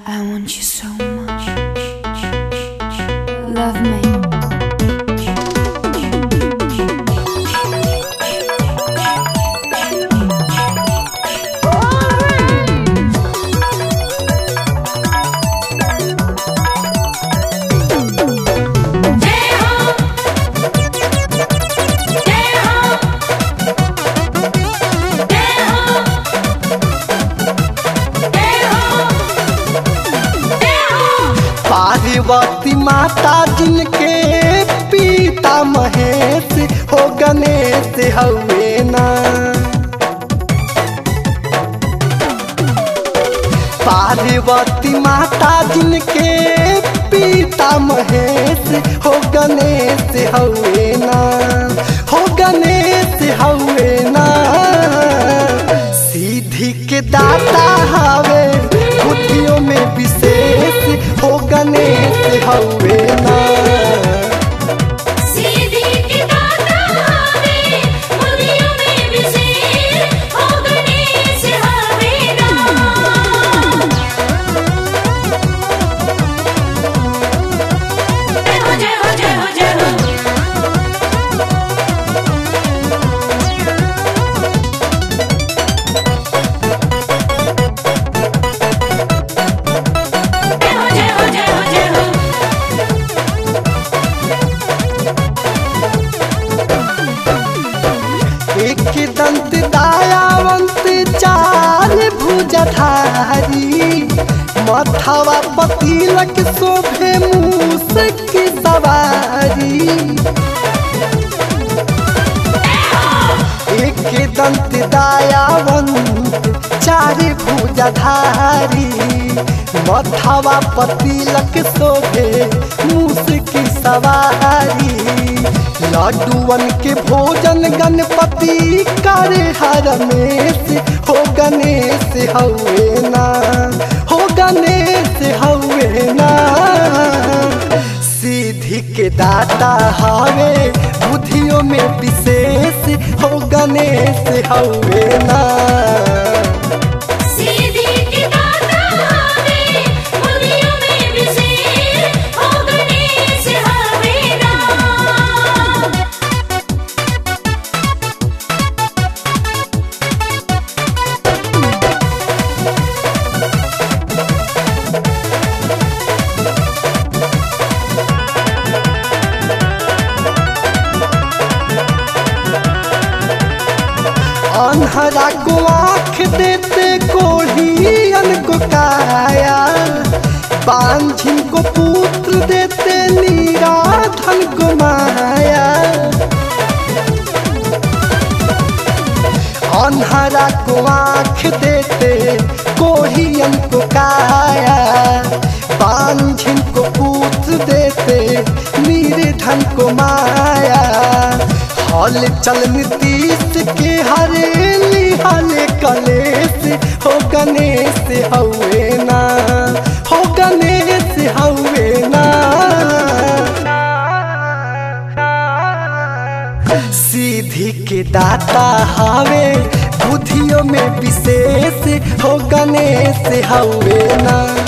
I want you so much. Love me. Parvati माता जिनके पिता महेश हो गणेश हवे ना पार्वती माता जिनके पिता महेश हो गणेश हवे ना हो गणेश हवे ना सीधी के दाता हवे बुद्धियों में विशेष हो गणेश हवे ना सीधी की दाता हवे बुद्धियों में विशेष हो गणेश हवे ना जय हो जय हो जय हो जय हो जय हो जय हो जय हो जय हो एक दंत दायावंत चार भुजधारी मथवा पतिलक शोभे मूस की सवारी एक दंत दायावंत चार भुजधारी मथवा पतिलक शोभे मूस की सवारी लड्डुअन के भोजन गणपति करे हर रमेश हो गणेश हवे ना हो गणेश हवे ना सीधी के दाता हवे बुद्धियों में विशेष हो गणेश हवे ना सीधी की दाता हवे बुद्धियों में विशेष हो गणेश हवे ना अनहरा को आँख देते कोढ़ियन को काया बांझिन को पुत्र देते नीराधन को माया अनहरा को आँख देते कोढ़ियन को काया बांझिन को पुत्र देते निर्धन को माया हल चल नीतीश के हरेली हल कलेश हो गणेश हवे ना हो गणेश हवे ना सीधी के दाता हवे बुद्धियों में विशेष हो गणेश हवे ना